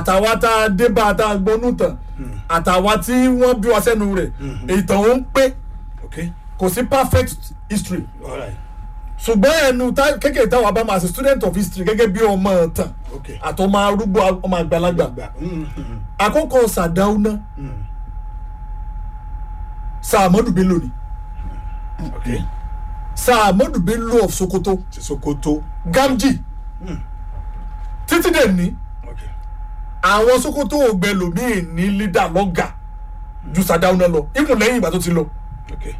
àtàwa tá a dé bá a tá a gbónú tàn àtàwa tí wọ́n bí wa sẹ́nu rẹ̀ ìtàn ó ń pé okay kò sí perfect history all right ṣùgbọ́n ẹnu tá- kékeré táwa bá máa ṣe student of history gẹ́gẹ́ bí ọmọ tàn okay àtọmọ arúgbó ọmọ àgbàlagbà gbà mm, mm, àkókò sàdáúná mm, sàmọ́dù bello ni okay sàmọ́dù bello of sokoto ti sokoto gamji títí dè ní okay àwọn sokoto ògbẹ lòmíì ní lídà lọ́gà ju sàdáúná lọ ikùn lẹ́yìn ìgbà tó ti lọ okay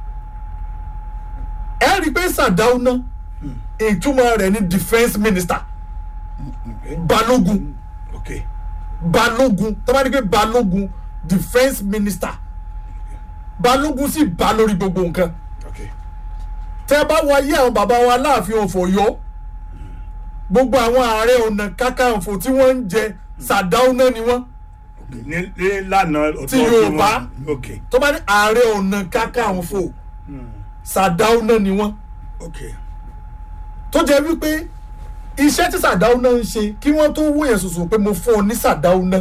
ẹ rí i pé sàdáúná ìtumọ̀ rẹ̀ ní defence minister okay balógun okay balógun tó bá ní pé balógun defence minister balógun sì bá lórí gbogbo nǹkan okay tẹ bá wọ ayé àwọn bàbá wa láàfin òfò yọ gbogbo àwọn ààrẹ ọ̀nà kákàǹfò tí wọ́n ń jẹ sàdáúná ni wọ́n okay ní ní lànà ọ̀tọ̀ Ti Yorùbá. okay tó bá ní ààrẹ ọ̀nà kákàǹfò sàdáúná ni wọ́n okay tó jẹ́ wípé iṣẹ́ tí sàdáúná ń ṣe kí wọ́n tó wó yẹn sùsù pé mo fún ọ ní sàdáúná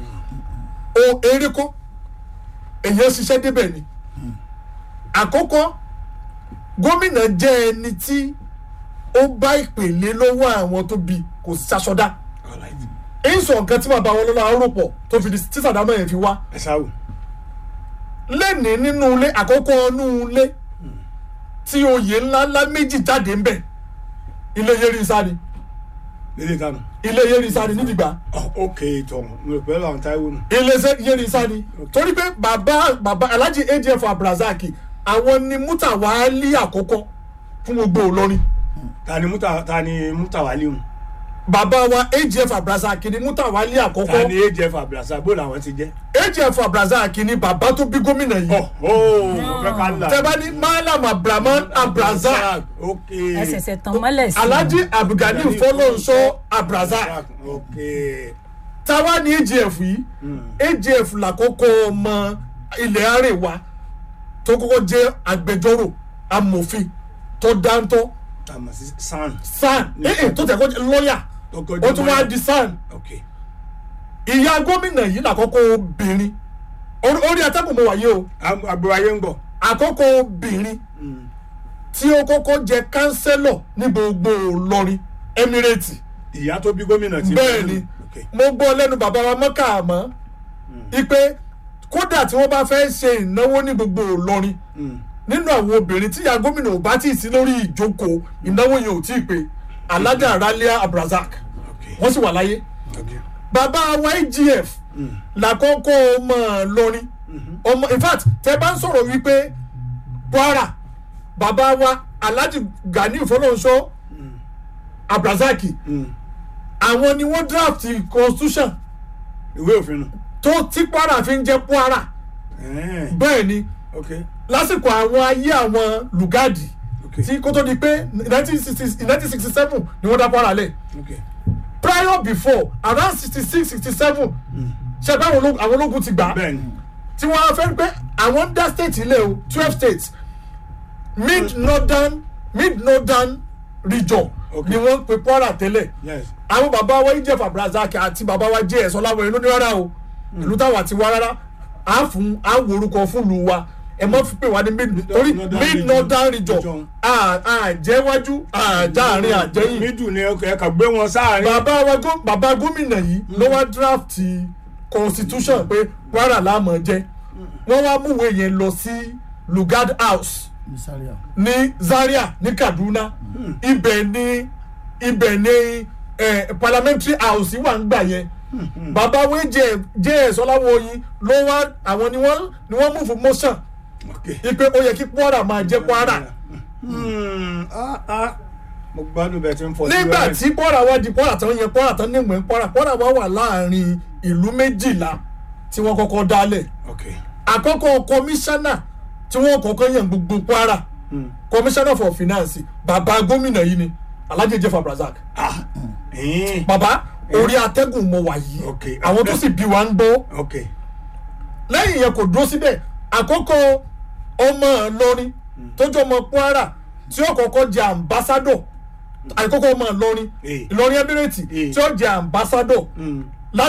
o eré kọ́ èyàn ṣiṣẹ́ débẹ̀ ni àkọ́kọ́ gómìnà jẹ́ ẹni tí ó bá ìpèlè lọ́wọ́ àwọn tó bi kò ṣaṣọdá all right èyí sọ nǹkan tí bàbá wọn lọ́la rọ̀pọ̀ tó fi di tí sàdáúná yẹn fi wá ẹ sáwù lẹ́ni nínú ilé àkọ́kọ́ inú ilé tí oyè ńláńlá méjì jáde ń bẹ̀ ilé yẹrí sáré lédè kanu ilé yẹrí sáré nídìgbà oh okay tọ mo rò pé àwọn táìwò nù ilé yẹrí sáré torí pé bàbá bàbá alhaji adf abdulrasaq àwọn ni mutawali àkọ́kọ́ fún gbogbo Ìlọrin ta ni muta ta ni mutawali mu bàbá wa adf abdulrasaq ni mutawali ta àkọ́kọ́ ni ajf abdulrasaq bó làwọn ti jẹ. adf abdulrasaq ni bàbá tó bí gómìnà yìí ọ ó fẹ́ ká là. tẹ́ bá ní malam abdulrahman abdulrasaq ok ẹsẹsẹ tán mọ́lẹ̀ sí i. alhaji abdulgani fọlọ́nṣọ́ abdulrasaq ok táwa ní agf yìí agf làkọ́kọ́ ọmọ ilẹ̀ àríwá tó kọ́kọ́ jẹ́ agbẹjọ́rò amòfin tó dáńtọ́ àmọ̀ sí san. san ee tó tẹ̀ kọ́ jẹ́ lọ́ọ̀yà ó tún wá di san ok ìyá gómìnà yìí làkọ́kọ́ obìnrin orí orí atẹ́kùn mo wáyé o àgbò ayé ń gbọ̀. àkọ́kọ́ obìnrin tí ó kọ́kọ́ jẹ kánsẹ́lọ̀ ní gbogbo Ìlọrin Emirate ìyá tó bí gómìnà ti. bẹ́ẹ̀ ni ok mo gbọ́ lẹ́nu bàbá wa mọ́kà àmọ́ ipe kódà tí wọ́n bá fẹ́ ṣe ìnáwó ní gbogbo Ìlọrin Mm. nínú àwọn obìnrin tí ìyá gómìnà ò bá tí ì sí lórí ìjókòó ìnáwó yẹn ò tí ì pé alájà ralia abdulrasaq ok wọ́n sì wà láyé ok bàbá wa igf làkọ́kọ́ ọmọ Ìlọrin ọmọ in fact tẹ bá ń sọ̀rọ̀ wípé Kwara bàbá wa alhaji gani fọlọ́nṣọ́ abdulrasaq Mm. àwọn ni wọ́n draft constitution ìwé òfin nù. tó tí Kwara fi ń jẹ́ Kwara Ẹ̀ẹ́n. bẹ́ẹ̀ ni ok lásìkò àwọn ayé àwọn lùgádì ok tí kó tó di pé nineteen sixty seven ni wọ́n dá Kwara lẹ̀ ok prior before around sixty six sixty seven ṣe pé àwọn ológun- àwọn ológun ti gbà á bẹ́ẹ̀ ni tí wọ́n á fẹ́ pé àwọn ń dá state ilé o twelve states mid northern mid northern region Okay. ni wọ́n pe Kwara tẹ́lẹ̀ yes àwọn bàbá wa Ìjẹ̀fà abdulrasaq àti bàbá wa jẹ́ ẹ̀sọ́ láwọn ìlú ní rárá o ìlú táwọn àti wá rárá à fún à ń worúkọ fún ìlú wa ẹ mọ́ fi pè wá ní mid torí Northern mid region. northern region Region. àjẹwájú àjáàrin àjẹyìn mídù ni ẹ kà gbé wọn sáàrin. bàbá wa gó- bàbá gómìnà yìí ló wá draft constitution pé Kwara láàmú jẹ wọ́n wá múwèé yẹn lọ sí Lugard House ní Zaria ní Kaduna ibẹ̀ ní ibẹ̀ ní eh, parliamentary house wà ń gbà yẹn bàbá wo jẹ jẹ ẹsọláwo yìí ló wá àwọn ni wọ́n ni wọ́n mú fún motion ok ipe ó yẹ kí Kwara máa jẹ Kwara Hmm, ah, ah. mo gbádùn bẹ́ẹ̀ tí ń fọ sí nígbà wẹ́rẹ́. tí Kwara wá di Kwara tán yẹn Kwara tán níwèé Kwara Kwara wá wà láàrin ìlú méjìlá tí wọ́n kọ́kọ́ dálẹ̀ ok àkọ́kọ́ kọmíṣánná tí wọ́n kọ́kọ́ yàn gbogbo Kwara Hmm. commissioner for finance bàbá gómìnà yìí ni Alhaji Jeff Abdulrasaq ah ẹ̀ẹ́n. bàbá orí atẹ́gùn mo wà yìí Ok. àwọn tó sì bí wa ń gbọ́ ok lẹ́yìn yẹn kò dúró síbẹ̀ àkọ́kọ́ ọmọ Ìlọrin tó jẹ́ ọmọ Kwara tí ó kọ́kọ́ jẹ́ ambassador àkọ́kọ́ ọmọ Ìlọrin Eh. Ìlọrin Emirate Eh. tí ó jẹ́ ambassador Hmm.